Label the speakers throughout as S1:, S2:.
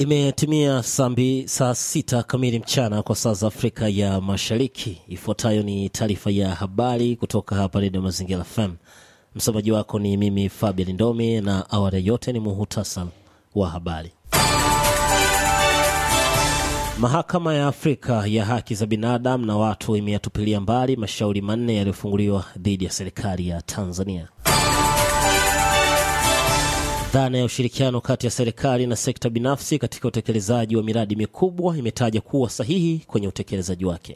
S1: Imetimia sambi saa sita kamili mchana kwa saa za Afrika ya Mashariki. Ifuatayo ni taarifa ya habari kutoka hapa Redio Mazingira FM. Msomaji wako ni mimi Fabian Ndomi, na awali yote ni muhutasar wa habari. Mahakama ya Afrika ya Haki za Binadamu na Watu imeyatupilia mbali mashauri manne yaliyofunguliwa dhidi ya serikali ya Tanzania. Dhana ya ushirikiano kati ya serikali na sekta binafsi katika utekelezaji wa miradi mikubwa imetaja kuwa sahihi kwenye utekelezaji wake.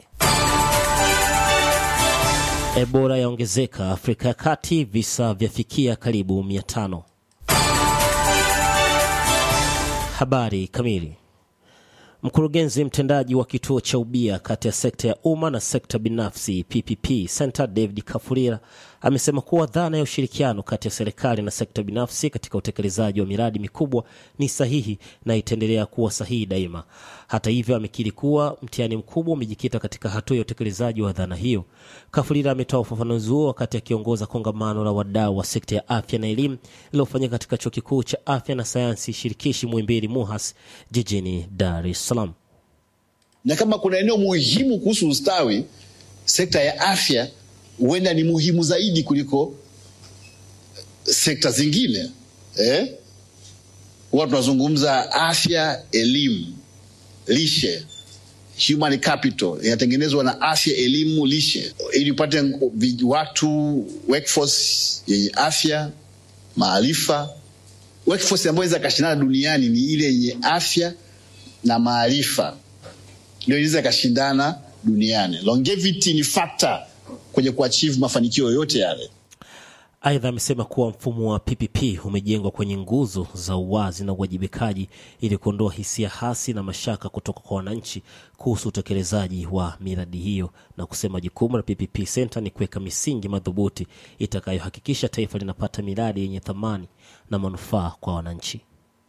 S1: Ebola yaongezeka Afrika ya Kati, visa vyafikia karibu mia tano. Habari kamili. Mkurugenzi mtendaji wa kituo cha ubia kati ya sekta ya umma na sekta binafsi PPP Center David Kafurira amesema kuwa dhana ya ushirikiano kati ya serikali na sekta binafsi katika utekelezaji wa miradi mikubwa ni sahihi na itaendelea kuwa sahihi daima. Hata hivyo, amekiri kuwa mtihani mkubwa umejikita katika hatua ya utekelezaji wa dhana hiyo. Kafurira ametoa ufafanuzi huo wakati akiongoza kongamano la wadau wa sekta ya afya na elimu lililofanyika katika chuo kikuu cha afya na sayansi shirikishi Muhimbili MUHAS jijini Dar es Salaam.
S2: Na kama kuna eneo muhimu kuhusu ustawi, sekta ya afya huenda ni muhimu zaidi kuliko sekta zingine eh? Huwa tunazungumza afya, elimu, lishe, human capital inatengenezwa na afya, elimu, lishe, ili upate watu workforce yenye afya, maarifa. Workforce ambayo inaweza kashindana duniani ni ile yenye afya na maarifa, ndio inaweza kashindana duniani. Longevity ni factor kwenye kuachieve mafanikio yoyote yale.
S1: Aidha, amesema kuwa mfumo wa PPP umejengwa kwenye nguzo za uwazi na uwajibikaji ili kuondoa hisia hasi na mashaka kutoka kwa wananchi kuhusu utekelezaji wa miradi hiyo, na kusema jukumu la PPP Center ni kuweka misingi madhubuti itakayohakikisha taifa linapata miradi yenye thamani na manufaa kwa wananchi.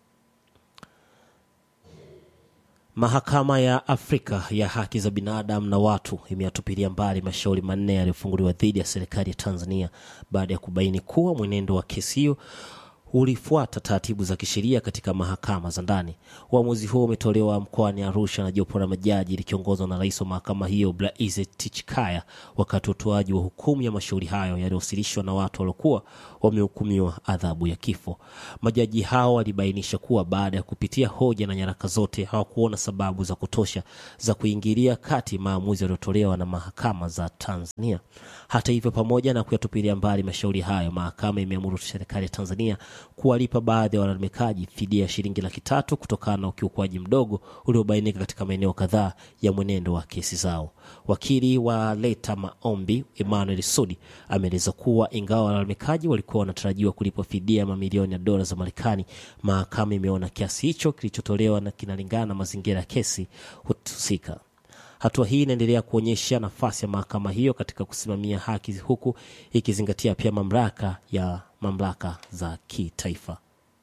S1: Mahakama ya Afrika ya Haki za Binadamu na Watu imeyatupilia mbali mashauri manne yaliyofunguliwa dhidi ya serikali ya Tanzania baada ya kubaini kuwa mwenendo wa kesi hiyo ulifuata taratibu za kisheria katika mahakama za ndani. Uamuzi huo umetolewa mkoani Arusha na jopo la majaji likiongozwa na rais wa mahakama hiyo Blaize Tichikaya wakati wa utoaji wa hukumu ya mashauri hayo yaliyowasilishwa na watu waliokuwa wamehukumiwa adhabu ya kifo. Majaji hao walibainisha kuwa baada ya kupitia hoja na nyaraka zote hawakuona sababu za kutosha za kuingilia kati maamuzi yaliyotolewa na mahakama za Tanzania. Hata hivyo, pamoja na kuyatupilia mbali mashauri hayo, mahakama imeamuru serikali ya Tanzania kuwalipa baadhi ya walalamikaji fidia ya shilingi laki tatu kutokana na ukiukwaji mdogo uliobainika katika maeneo kadhaa ya mwenendo wa kesi zao. Wakili wa leta maombi Emmanuel Sudi ameeleza kuwa ingawa walalamikaji walikuwa wanatarajiwa kulipwa fidia ya mamilioni ya dola za Marekani, mahakama imeona kiasi hicho kilichotolewa na kinalingana na mazingira ya kesi husika. Hatua hii inaendelea kuonyesha nafasi ya mahakama hiyo katika kusimamia haki huku ikizingatia pia mamlaka ya mamlaka za kitaifa.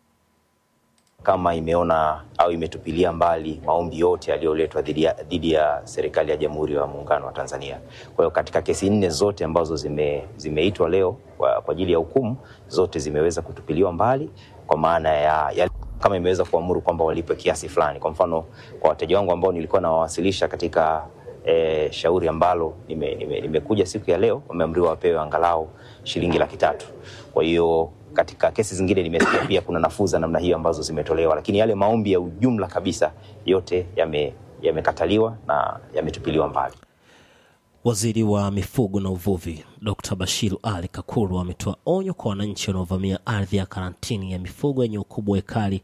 S3: Kama imeona au imetupilia mbali maombi yote yaliyoletwa dhidi ya serikali ya Jamhuri ya Muungano wa Tanzania. Kwa hiyo katika kesi nne zote ambazo zime, zimeitwa leo kwa ajili ya hukumu, zote zimeweza kutupiliwa mbali kwa maana ya, ya kama imeweza kuamuru kwamba walipwe kiasi fulani. Kwa mfano, kwa wateja wangu ambao nilikuwa nawawasilisha katika e, shauri ambalo nimekuja nime, nime siku ya leo, wameamriwa wapewe angalau shilingi laki tatu. Kwa hiyo katika kesi zingine nimesikia pia kuna nafuu za namna hiyo ambazo zimetolewa, lakini yale maombi ya ujumla kabisa yote yamekataliwa yame na yametupiliwa mbali.
S1: Waziri wa mifugo na uvuvi Dr. Bashiru Ali Kakuru ametoa onyo kwa wananchi wanaovamia ardhi ya karantini ya mifugo yenye ukubwa wa ekari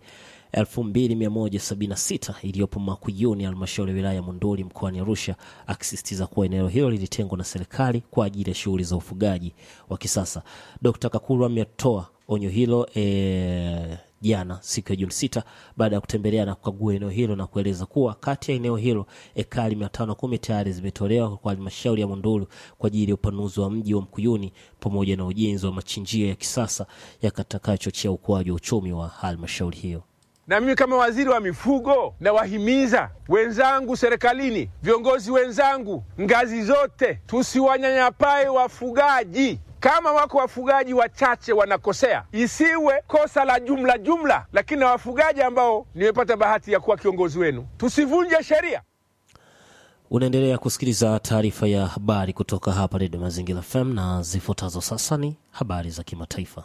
S1: 2176 iliyopo Makuyuni, halmashauri ya wilaya ya Monduli mkoani Arusha, akisisitiza kuwa eneo hilo lilitengwa na serikali kwa ajili ya shughuli za ufugaji wa kisasa. Dr. Kakuru ametoa onyo hilo e, jana siku ya Juni sita baada ya kutembelea na kukagua eneo hilo na kueleza kuwa kati ya eneo hilo ekari mia tano kumi tayari zimetolewa kwa halmashauri ya Monduli kwa ajili ya upanuzi wa mji wa Mkuyuni pamoja na ujenzi wa machinjio ya kisasa yakatakachochea ukuaji wa uchumi wa halmashauri hiyo.
S4: Na mimi kama waziri wa mifugo nawahimiza wenzangu serikalini, viongozi wenzangu ngazi zote, tusiwanyanyapae wafugaji. Kama wako wafugaji wachache wanakosea, isiwe kosa la jumla jumla, lakini na wafugaji ambao nimepata bahati ya kuwa kiongozi wenu, tusivunje sheria.
S1: Unaendelea kusikiliza taarifa ya habari kutoka hapa Redio Mazingira FM na zifuatazo sasa ni habari za kimataifa.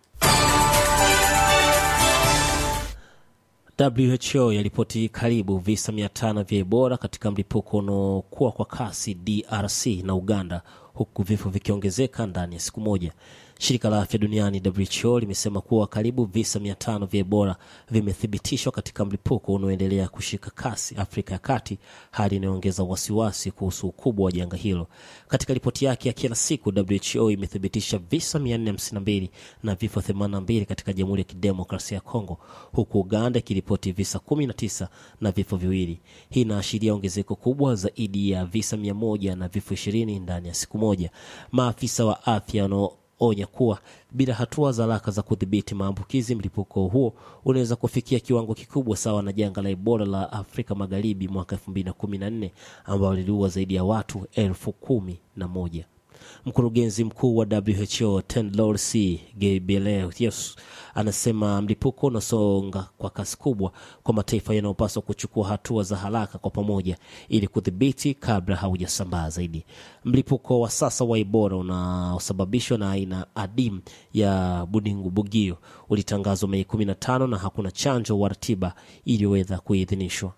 S1: WHO yaripoti karibu visa mia tano vya Ebola katika mlipuko unaokuwa kwa kasi DRC na Uganda, huku vifo vikiongezeka ndani ya siku moja. Shirika la afya duniani WHO limesema kuwa karibu visa mia tano vya Ebola vimethibitishwa katika mlipuko unaoendelea kushika kasi Afrika ya Kati, hali inayoongeza wasiwasi kuhusu ukubwa wa janga hilo. Katika ripoti yake ya kila siku, WHO imethibitisha visa 452 na vifo 82 katika Jamhuri ya Kidemokrasia ya Kongo, huku Uganda ikiripoti visa 19 na vifo viwili. Hii inaashiria ongezeko kubwa zaidi ya visa 100 na vifo 20 ndani ya siku moja. Maafisa wa afya wanao onya kuwa bila hatua za haraka za kudhibiti maambukizi, mlipuko huo unaweza kufikia kiwango kikubwa sawa na janga la Ebola la Afrika Magharibi mwaka 2014 ambao liliua zaidi ya watu elfu kumi na moja. Mkurugenzi mkuu wa WHO Tedros Ghebreyesus anasema mlipuko unasonga kwa kasi kubwa kwa mataifa yanayopaswa kuchukua hatua za haraka kwa pamoja ili kudhibiti kabla haujasambaa zaidi. Mlipuko wa sasa wa Ebola unaosababishwa na aina adimu ya budingubugio ulitangazwa Mei 15 na hakuna chanjo wa tiba iliyoweza kuidhinishwa.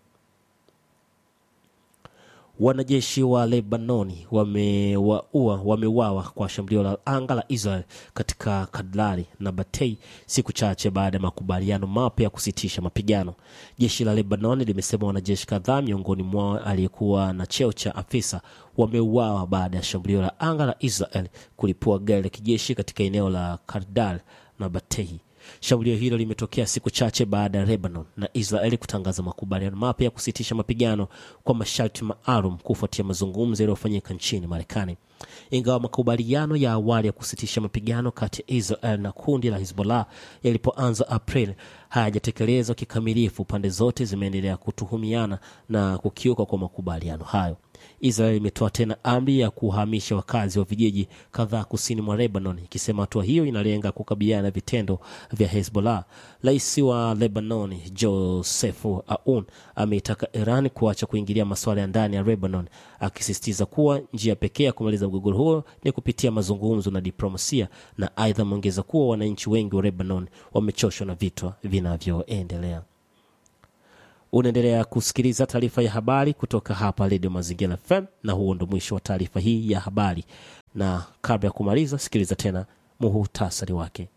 S1: Wanajeshi wa Lebanoni wamewaua wameuawa kwa shambulio la anga la Israel katika Kadlari na Batei siku chache baada ya makubaliano mapya ya kusitisha mapigano. Jeshi la Lebanoni limesema wanajeshi kadhaa, miongoni mwao aliyekuwa na cheo cha afisa, wameuawa baada ya shambulio la anga la Israel kulipua gari la kijeshi katika eneo la Kardal na Batei. Shambulio hilo limetokea siku chache baada ya Lebanon na Israeli kutangaza makubaliano mapya ya kusitisha mapigano kwa masharti maalum kufuatia mazungumzo yaliyofanyika nchini Marekani. Ingawa makubaliano ya awali ya kusitisha mapigano kati ya Israel na kundi la Hezbollah yalipoanza April hayajatekelezwa kikamilifu, pande zote zimeendelea kutuhumiana na kukiuka kwa makubaliano hayo. Israel imetoa tena amri ya kuhamisha wakazi wa vijiji kadhaa kusini mwa Lebanon, ikisema hatua hiyo inalenga kukabiliana na vitendo vya Hezbollah. Rais wa Lebanon Joseph Aoun ameitaka Iran kuacha kuingilia masuala ya ndani ya Lebanon, akisisitiza kuwa njia pekee ya kumaliza mgogoro huo ni kupitia mazungumzo na diplomasia, na aidha ameongeza kuwa wananchi wengi wa Lebanon wamechoshwa na vita vinavyoendelea. Unaendelea kusikiliza taarifa ya habari kutoka hapa Redio Mazingira FM, na huo ndo mwisho wa taarifa hii ya habari. Na kabla ya kumaliza, sikiliza tena muhutasari wake.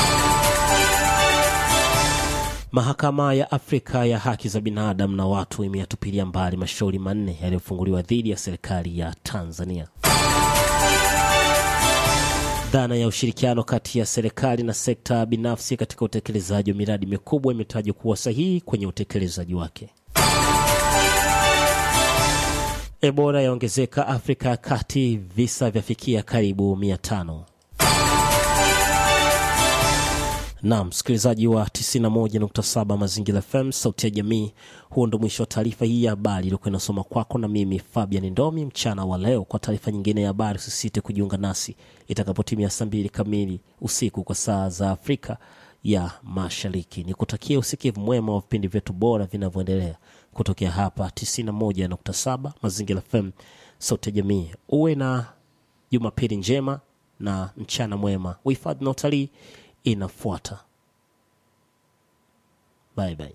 S1: Mahakama ya Afrika ya Haki za Binadamu na Watu imeyatupilia mbali mashauri manne yaliyofunguliwa dhidi ya serikali ya Tanzania. Dhana ya ushirikiano kati ya serikali na sekta binafsi katika utekelezaji wa miradi mikubwa imetajwa kuwa sahihi kwenye utekelezaji wake. Ebola yaongezeka Afrika ya Kati, visa vyafikia karibu mia tano. Naam, msikilizaji wa 91.7 Mazingira FM, sauti ya jamii. Huo ndo mwisho wa taarifa hii ya habari iliyokuwa inasoma kwako na mimi Fabian Ndomi mchana wa leo. Kwa taarifa nyingine ya habari, usisite kujiunga nasi itakapotimia saa mbili kamili usiku kwa saa za Afrika ya Mashariki. Ni kutakia usikivu mwema wa vipindi vyetu bora vinavyoendelea kutokea hapa 91.7 Mazingira FM, sauti ya jamii. Uwe na Jumapili njema na mchana mwema. Uhifadhi na utalii inafuata. Bye bye.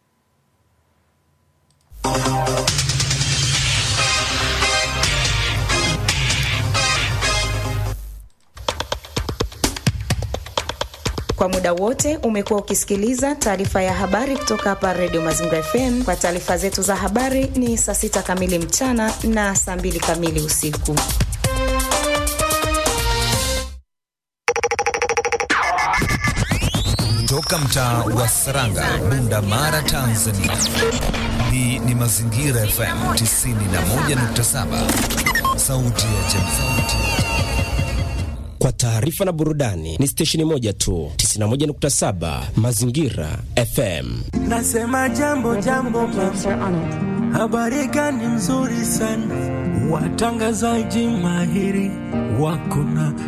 S5: Kwa muda wote umekuwa ukisikiliza taarifa ya habari kutoka hapa Redio Mazingira FM. Kwa taarifa zetu za habari ni saa sita kamili mchana na saa mbili kamili usiku.
S6: Toka mtaa wa Saranga, Bunda Mara, Tanzania. Hii ni Mazingira FM 91.7, sauti ya jamii.
S7: Kwa taarifa na burudani ni stesheni moja tu, 91.7 Mazingira FM.
S8: Nasema jambo jambo, habari gani nzuri sana, watangazaji mahiri wako na